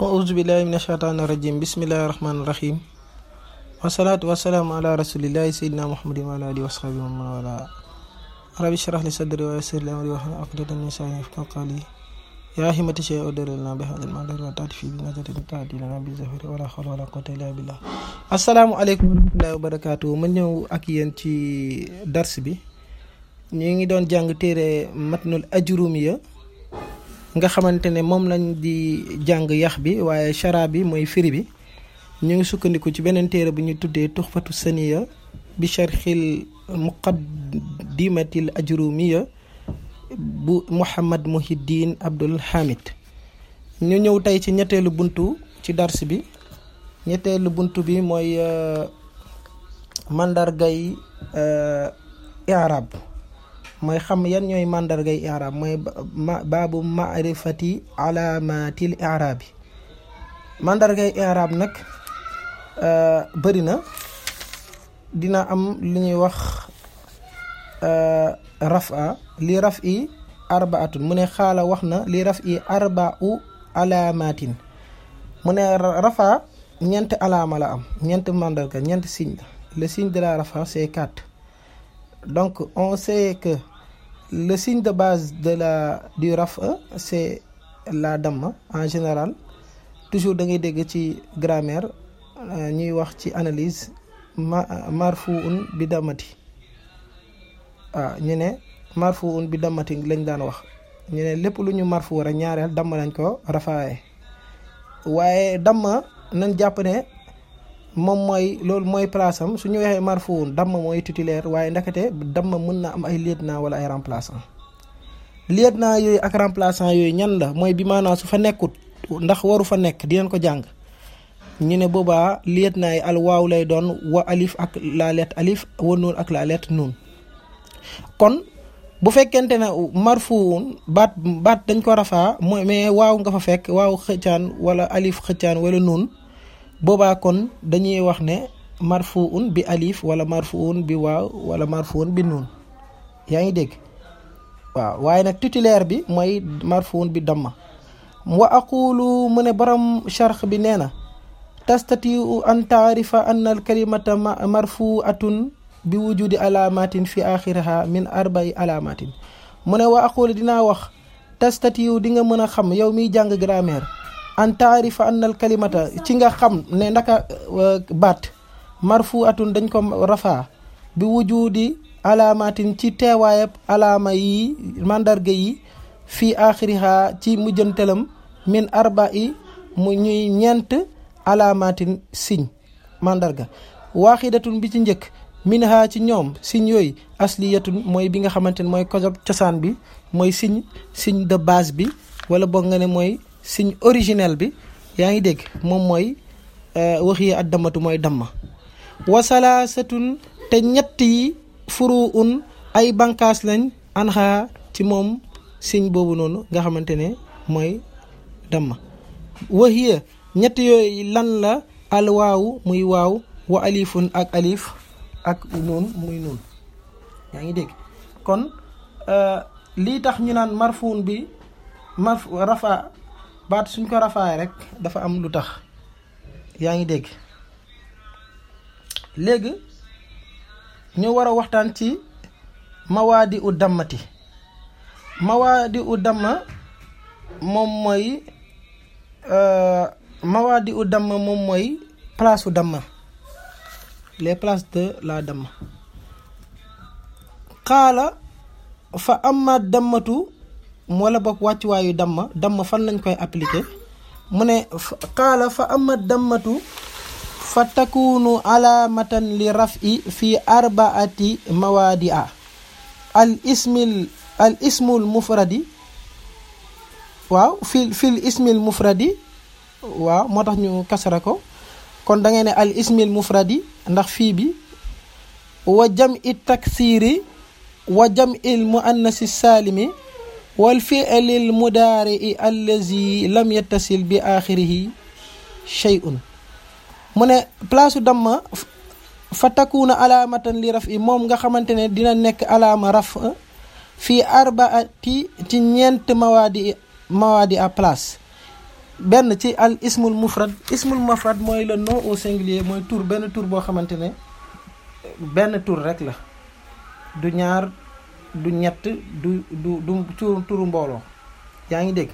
auzu billahi min ashaytaani rajim bismillahi rahmaani rahim wasalaatu wasalaamu ala rasulillahi sayyidina muhammadin wa ala alihi wa sahbihi wa man wala rabbi shrah li sadri wa yassir li amri wahlul uqdatan min lisani yafqahu qawli yaa himmati shay udrilna bi hadal madar wa taati fi bi nazatin taati lana bi zafiri wala hawla wala quwwata illa billah assalaamu aleykum wa rahmatullahi wa barakatuh ma ñëw ak yéen ci dars bi ñu ngi doon jàng téere matnul ajrumiya nga xamante ne moom lañ di jàng yax bi waaye chara bi mooy firi bi ñu ngi sukkandiku ci beneen téere bu ñu tuddee tuxfatu saniya bi charxil muqaddimatil ajrumiya bu Muhammad Muhiddin Abdul Hamid ñu ñëw tey ci ñetteelu buntu ci dars bi ñetteelu buntu bi mooy mandargay i'rab mooy xam yan ñooy mandargay i'rab mooy baabu maarifati alaamatil i'rabi mandargay i'rab nag bëri na dina am lu ñuy wax rafa li raf i arbaatun mu ne xaala wax na li raf i arbau alaamatin mu ne rafa ñeent alaama la am ñeent mandarga ñeent signe la le signe de la rafa c'est quatre donc on sait que le signe de base de la du rafa c'est la damma en général toujours da ngay dégg ci grammaire ñuy wax ci analyse ma marfuun bi damati waaw ñu ne marfuun bi dammati lañ daan wax ñu ne lépp lu ñu marfu rek ñaareel damm lañ ko rafaaye waaye damma nañ jàpp ne moom mooy loolu mooy place am su ñu waxee marfuun damm mooy titulaire waaye ndakate damm mën na am ay lieutenant wala ay remplaçant lieutenant yooyu ak remplaçant yooyu ñan la mooy bi maanaam su fa nekkut ndax waru fa nekk dinañ ko jàng ñu ne boobaa lieutenant yi al waaw lay doon wa alif ak la lettre alif wa nuun ak la lettre nuun kon bu fekkente ne marfuun baat baat dañ ko rafaa mooy mais waaw nga fa fekk waaw xëccaan wala alif xëccaan wala nuun boobaa kon dañuy wax ne marfuun bi alif wala marfuun bi waaw wala marfuun bi nuun yaa ngi dégg waaw waaye nag titulaire bi mooy marfuun bi damma wa aqulu mu ne borom charx bi nee na tastatiu an taarifa anna al kalimata marfuatun bi wujudi alaamatin fi axiriha min arbai alaamatin mu ne wa aqulu dinaa wax tastatiu di nga mën a xam yow miy jàng grammaire an taarifa anna al kalimata ci nga xam ne ndaka baat marfuatun dañ ko rafaa bi wujudi alaamatin ci teewaayab alaama yi mandarga yi fii axiriha ci mujjantalam min arbai mu ñuy ñeent alaamatin signe mandarga waaxidatun bi ci njëkk minha ci ñoom signe yooyu asliyatun mooy bi nga xamante ne mooy kosob cosaan bi mooy signe signe de base bi wala boog nga ne mooy signe originel bi yaa ngi dégg moom mooy wax yi ak dammatu mooy damma wasalaasatun te ñett yi furu un ay bankaas lañ anxa ci moom signe boobu noonu nga xamante ne mooy damma waxiya ñett yooyu lan la al waawu muy waaw wa alifun ak alif ak nuun muy nuun yaa ngi dégg kon lii tax ñu naan marfuun bi marf rafa baat suñ ko rafaay rek dafa am lu tax yaa ngi dégg léegi ñu war a waxtaan ci mawaadi u dammati mawaadi u damma moom mooy mawaadi u damma moom mooy place u damma les places de la damma xaala fa amma dammatu wala boog wàccuwaayu damma damma fan lañ koy appliquer mu ne xaala fa amma dammatu fa takunu alaamatan li raf'i fi arbaati mawaadi a al ismil al ismul mufradi waaw fil fil ismil mufradi waaw moo tax ñu kasara ko kon da ngay ne al ismil mufradi ndax fii bi wa jam i taksiri wa jam il muannasi saalimi wal fi'lil mudaari i allazi lam yattasil bi axirihi shay'un mu ne place damma fa takuna alaamatan li raf i moom nga xamante ne dina nekk alaama raf fii arbaati ci ñeent mawaadi mawaadi à place benn ci al ismul mufrad ismul mufrad mooy le nom au singulier mooy tur benn tur boo xamante ne benn tur rek la du ñaar du ñett du du du tur turu mbooloo yaa ngi dégg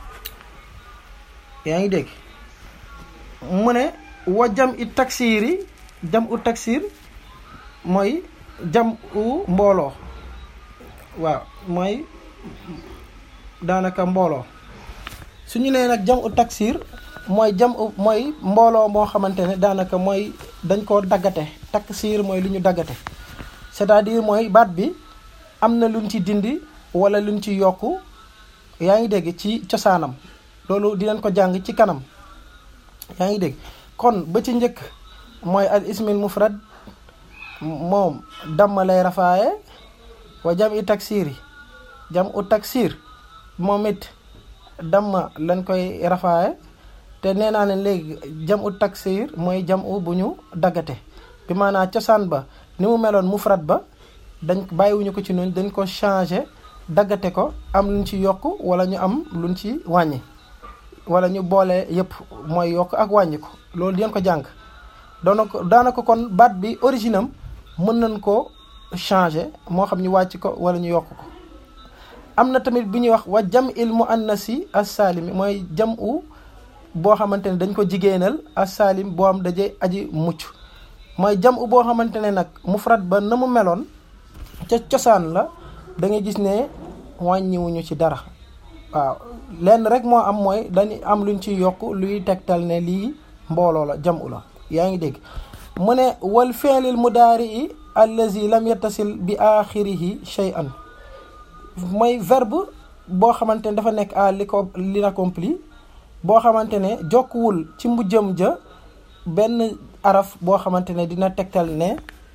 yaa ngi dégg mu ne wa jam i taksiir yi jam u taksiir mooy jam u mbooloo waaw mooy daanaka mbooloo su ñu nee nag jam u taksiir mooy jam u mooy mbooloo moo xamante ne daanaka mooy dañ koo daggate taksiir mooy lu ñu daggate c'est-à-dire mooy baat bi am na luñ ci dindi wala luñ ci yokk yaa ngi dégg ci cosaanam loolu dinañ ko jàng ci kanam yaa ngi dégg kon ba ci njëkk mooy al ismil mufrad moom damma lay rafaaye wa jam i taksiir yi jam u taksiir moom it damma lañ koy rafaaye te nee naa leen léegi jam u taksiir mooy jam u bu ñu daggate bi maanaam cosaan ba ni mu meloon mufrad ba dañ bàyyiwuñu ko ci noonu dañ ko changé daggate ko am luñ ci yokk wala ñu am luñ ci wàññi wala ñu boole yëpp mooy yokk ak wàññi ko loolu dinañ ko jàng doona ko daanaka kon baat bi originam mën nañ ko changé moo xam ñu wàcc ko wala ñu yokk ko am na tamit bu ñuy wax wa jam il mu annasi as-salimi mooy jam u boo xamante ne dañ ko jigéenal as-salim boo am daje aji mucc mooy jam u boo xamante ne nag mufrad ba na mu meloon ca cosaan la da ngay gis ne wàññiwuñu ci dara waaw lenn rek moo am mooy dañu am luñ ci yokk luy tegtal ne lii mbooloo la jam u la yaa ngi dégg mu ne wal fi'lil mudaari allazi lam yattasil bi axirihi shay'an mooy verbe boo xamante ne dafa nekk à l'inaccompli boo xamante ne jokkuwul ci mujjëm ja benn araf boo xamante ne dina tegtal ne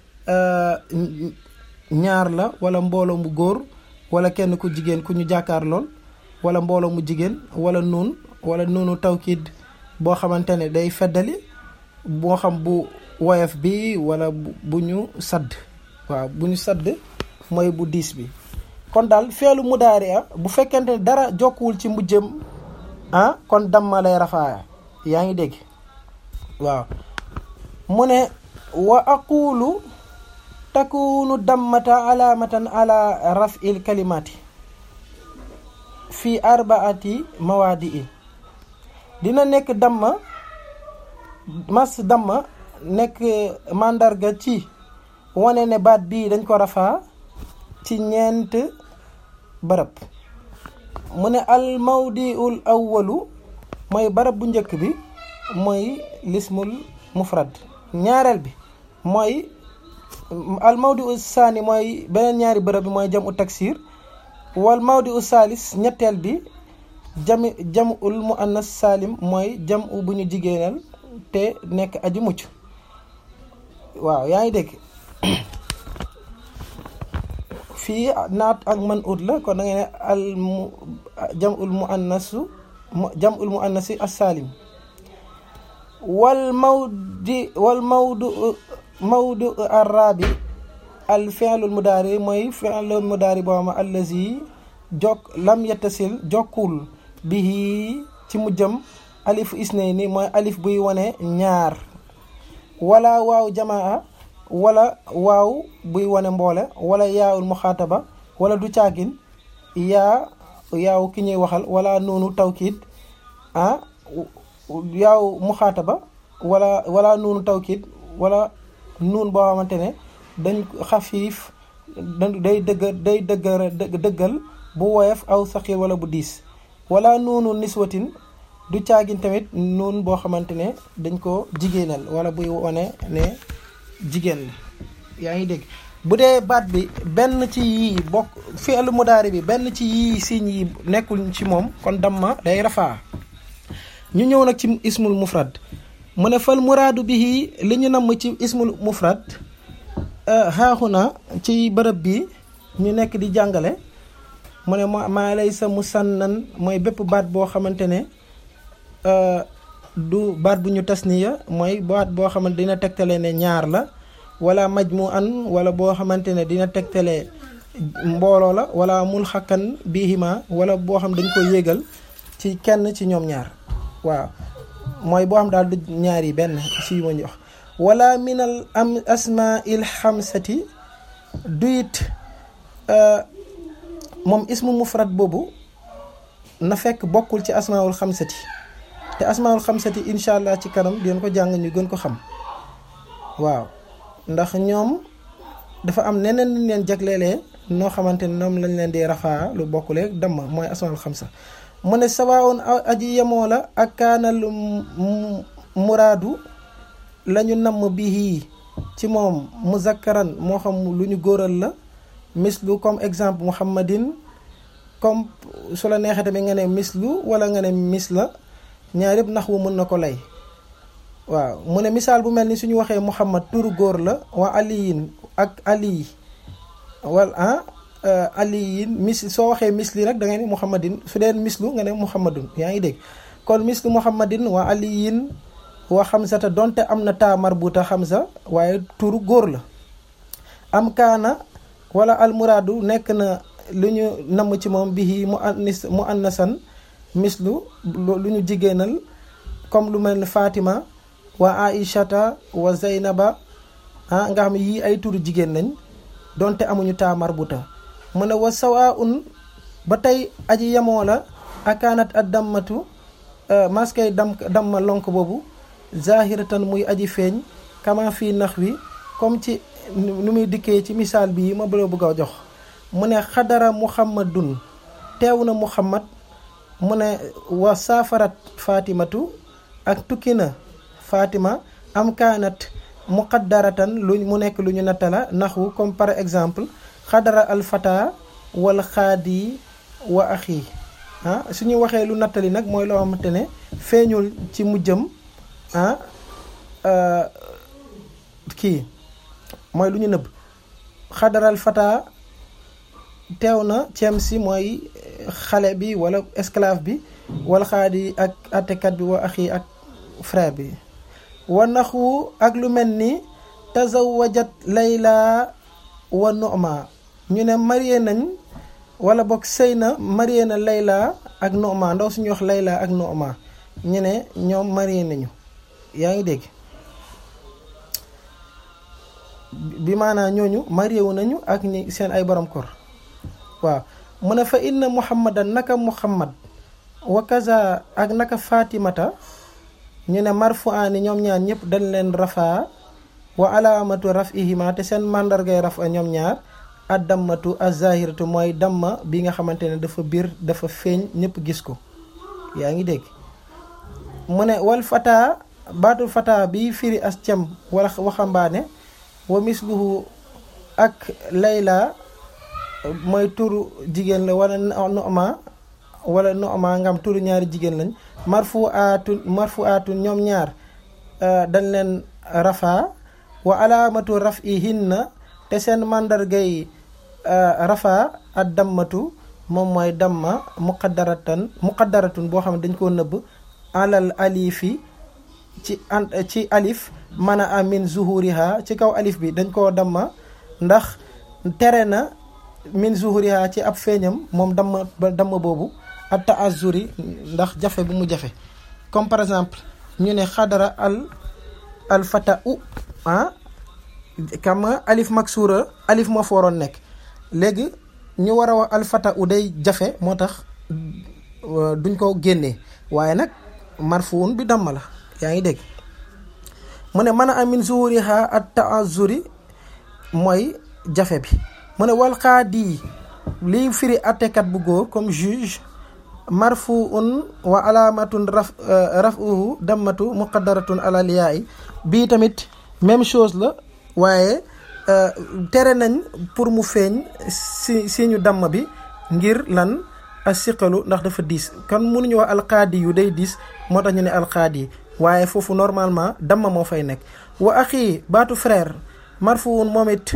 ñaar la wala mbooloo mu góor wala kenn ku jigéen ku ñu jàkkaar lool wala mbooloo mu jigéen wala nuun wala nuunu tawkiid boo xamante ne day feddali boo xam bu woyof bi wala bu ñu sadd waaw bu ñu sadd mooy bu diis bi kon daal feelu mudaari a bu fekkente ne dara jokkuwul ci mujjëm ah kon damma lay rafaaya yaa ngi dégg waaw mu ne wa aqulu takunu dammata alaamatan ala raf'il kalimati fi arbaati mawaadi i dina nekk damma mas damma nekk màndarga ci wane ne baat bii dañ ko rafaa ci ñeent bërëb mu ne al mawdiul awwalu mooy barab bu njëkk bi mooy lismul mufrad ñaareel bi mooy al mawdiu saani mooy beneen ñaari bërëb bi mooy jam u taksir wal mawdiu saalis ñetteel bi jami jam ul mu annas saalim mooy jam u bu ñu jigéenal te nekk aji mucc waaw yaa ngi dégg fii naat ak man ut la kon da ngay ne al mu jam ul mu annasu jam ul mu annasi as-salim wal mawdi wal mawdu mawdu arabi al fi'lul mudaari mooy fi'lul mudaari boo xam allazi jokk lam yettasil jokkul bihi ci mu jëm alif isnayni mooy alif buy wane ñaar wala waaw jamaa wala waaw buy wane mboole wala yaawul muxaataba wala du caagin yaa yaaw ki ñuy waxal wala nuunu tawkiid ah yaaw muxaataba wala wala nuunu tawkiid wala nuun boo xamante ne dañ xafiif day dëgg day dëggal dëggal bu woyof aw saxiir wala bu diis wala nuunu niswatin du caagin tamit nuun boo xamante ne dañ ko jigéenal wala buy wane ne jigéen la yaa ngi dégg bu dee baat bi benn ci yii bokk fi'lu mudaari bi benn ci yii signes yi nekkul ci moom kon damma day rafaa ñu ñëw nag ci ismul mufrad mu ne fal muraadu bihi li ñu namm ci ismul mufrad xaaxuna ci bërëb bi ñu nekk di jàngale mu ne maa lay sa musannan mooy bépp baat boo xamante ne du baat bu ñu tasniya mooy baat boo xamante dina tegtale ne ñaar la wala majmu an wala boo xamante ne dina tegtale mbooloo la wala mul xakkan bihima wala boo xam dañ ko yéegal ci kenn ci ñoom ñaar waaw mooy boo xam daal du ñaar yi benn si yu ma ñu wax wala minal am asmail xamsati duyit moom ismu mufrad boobu na fekk bokkul ci asmaul xamsati te asmaul xamsati incha allah ci kanam dinañ ko jàng ñu gën ko xam waaw ndax ñoom dafa am neneen luñ leen jagleelee noo xamante ne ñoom lañ leen di rafaa lu bokkule damma mooy asmaul xamsa mu ne sawaawun aji yemoo la ak kaanal muraadu lañu namm bihi ci moom muzakkaran moo xam lu ñu góoral la mislu comme exemple muhammadin comme su la neexee tamit nga ne mislu wala nga ne mis la ñaar yëpp nax wu mën na ko lay waaw mu ne misaal bu mel ni suñu waxee muhammad turu góor la wa aliyin ak ali wala ah aliyin mis soo waxee misli rek da ngay ne muhammadin su dee mislu nga ne muhammadun yaa ngi dégg kon mislu muhammadin wa aliyin wa xamsata donte am na taa marbuta xamsa waaye turu góor la am kaana wala almuraadu nekk na lu ñu namm ci moom bihi mu annis mu annasan mislu lu ñu jigéenal comme lu mel ni Fatima wa Aïchata wa Zeynaba ah nga xam ne yii ay turu jigéen lañ donte amuñu taa marbuta mu ne wa sawaun ba tey aji yemoo la akaanat ad dammatu maskay dam damma lonk boobu zahiratan muy aji feeñ kama fii nax wi comme ci nu muy dikkee ci misaal bii ma bëgg a jox mu ne xadara muhammadun teew na muhammad mu ne wa saafarat fatimatu ak tukki na fatima am kaanat muqaddaratan lu mu nekk lu ñu nattala naxwu comme par exemple xadara alfata wal xaadi wa axi ah suñu waxee lu nattali nag mooy loo xamante ne feeñul ci mujjëm ah kii mooy lu ñu nëbb xadaral fata teew na ceem si mooy xale bi wala esclave bi wala xaadi ak attekat bi wa axi ak frère bi wa naxu ak lu mel ni tazawajat layla wa noma ñu ne marié nañ wala boog sëy na marié na layla ak noma ndaw suñu wax layla ak noma ñu ne ñoom marié nañu yaa ngi dégg bi maanaa ñooñu marié wu nañu ak ñi seen ay borom kor waaw mu ne fa inna muhammadan naka muhammad wa kaza ak naka fatimata ñu ne marfuaani ñoom ñaar ñëpp dañ leen rafaa wa alaamatu rafihima te seen màndargay rafa ñoom ñaar ad dammatu azahiratu mooy damma bi nga xamante ne dafa biir dafa feeñ ñëpp gis ko yaa ngi dégg mu ne wal fata baatul fata bi firi as cem wala waxambaane wa misluhu ak layla mooy turu jigéen la wala noma wala noma ngam turu ñaari jigéen lañ marfu aatun marfu aatun ñoom ñaar dañ leen rafa wa alaamatu raf i hinna te seen màndargay rafa ak dammatu moom mooy damma muqaddaratan muqaddaratun boo xam ne dañ koo nëbb alal alifi ci an ci alif mana a min zuhuriha ci kaw alif bi dañ koo damma ndax tere na min zuhuriha ci ab feeñam moom damma ba damma boobu ak taazuri ndax jafe bu mu jafe comme par exemple ñu ne xadara al al fata u ah kama alif maksuura alif moo fa waroon nekk léegi ñu war a wax al fata u day jafe moo tax duñ ko génnee waaye nag marfuun bi damma la yaa ngi dégg mu ne mën a amin zuhuriha at taazuri mooy jafe bi mu ne wal qaadi liy firi attekat bu góor comme juge marfuun wa alaamatun raf rafuhu dammatu muqaddaratun alal yaay bii tamit même chose la waaye tere nañ pour mu feeñ si si ñu damm bi ngir lan a siqalu ndax dafa diis kon mënuñu wax alqaadi yu day diis moo tax ñu ne alqaadi waaye foofu normalement damma moo fay nekk wa axi baatu frère marfuun moom it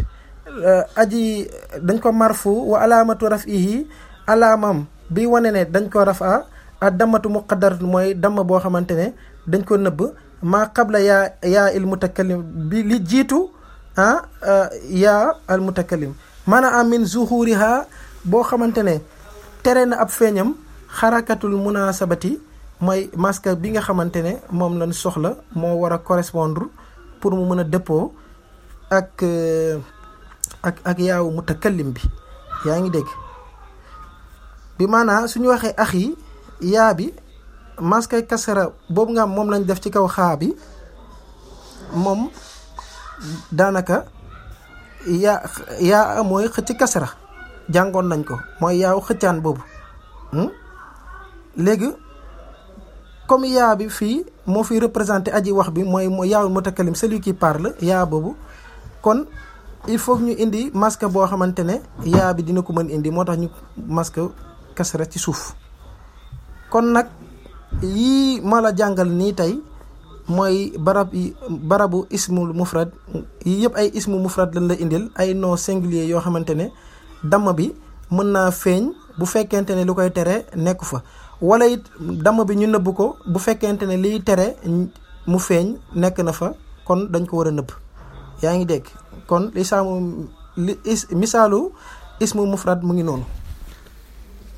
aji dañ ko marfu wa alaamatu rafihi alaamam bi wane ne dañ ko rafa a dammatu muqaddarat mooy damm boo xamante ne dañ ko nëbb maa qabla yaa yaa il mutakallim bi li jiitu ah yaa al mutakallim maanaam min zuhuriha boo xamante ne tere na ab feeñam xarakatul munasabati mooy masque bi nga xamante ne moom lañ soxla moo war a correspondre pour mu mën a dëppoo ak ak ak yaawu mutakallim bi yaa ngi dégg bi maanaa suñu waxee ax yi yaa bi masque kasara boobu nga am moom lañ def ci kaw xaa bi moom daanaka yaa yaa mooy xëcc kasara jàngoon nañ ko mooy yaaw xëccaan boobu léegi comme yaa bi fii moo fi représenté aji wax bi mooy mooy yaawul mutakallim celui qui parle yaa boobu kon il faut ñu indi masque boo xamante ne yaa bi dina ko mën indi moo tax ñu masque kasara ci suuf kon nag yii ma la jàngal nii tey mooy barab yi barabu ismul mufrad yii yëpp ay ismu mufrad lañ la indil ay nom singulier yoo xamante ne damm bi mën naa feeñ bu fekkente ne lu koy tere nekku fa wala it damm bi ñu nëbb ko bu fekkente ne liy tere mu feeñ nekk na fa kon dañ ko war a nëbb yaa ngi dégg kon li saamu li is misaalu ismu mufrad mu ngi noonu